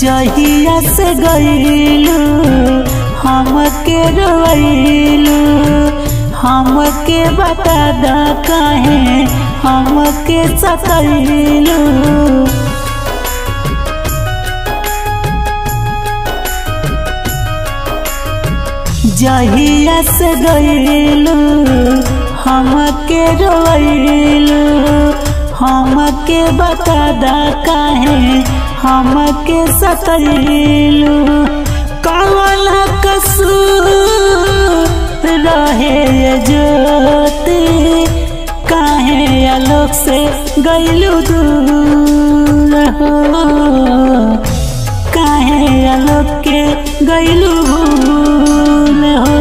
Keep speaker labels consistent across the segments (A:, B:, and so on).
A: जहिया से गईलू हमके रोइलू हमके बता दा काहे हमके सकैलू जहिया से गईलू हमके रोइलू हमके बता दा काहे हमके सकैलू कवन कसूर रहे ये ज्योति काहे आलोक से गईलू दूर हो काहे आलोक के गईलू भूल हो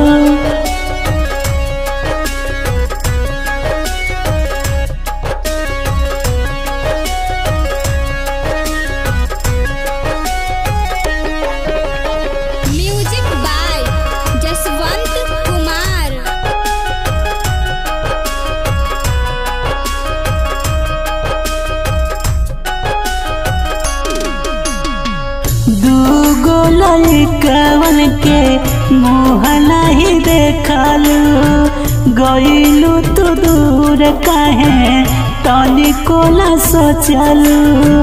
B: म्यूजिक बाय जसवंत कुमार
A: दूगो लड़कवन के मुँह नहीं देखलू गईलू तो दूर काहे तनिको न सोचलू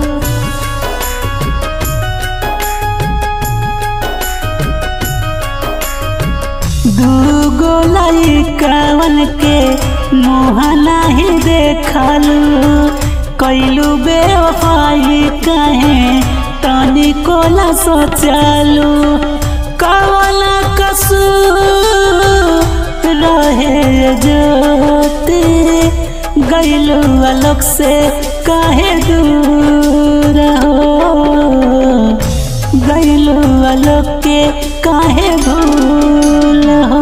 A: दूगो लड़कवन के मुँह नहीं देखलू कैलू बेवफाई कहे तनिको न सोचलू कवन कसूर रहे ज्योति गैलू आलोक से काहे दूर हो गैलू आलोक के काहे भूल हो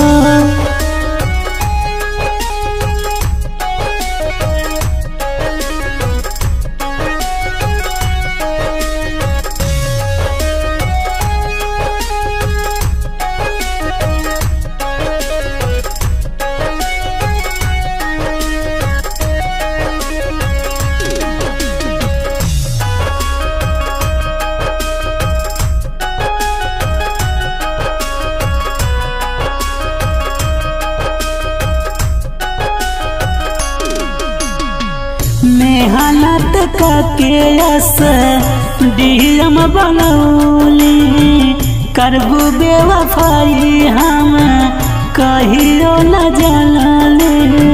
A: मेहनत करके यस डीएम बनौली करबू बेवफाई हम कहियो न जानली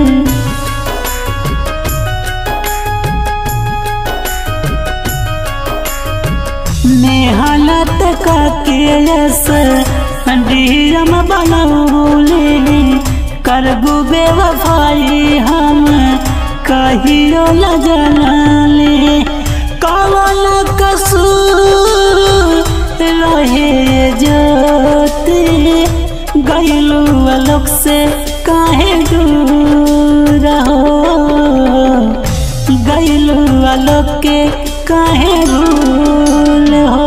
A: मेहनत करके यस डीएम बनौली करबू बेवफाई हम कहियो न जानले कवन कसूर रहे ज्योति गईलू आलोक से काहे दूर हो गईलू आलोक के काहे भूल हो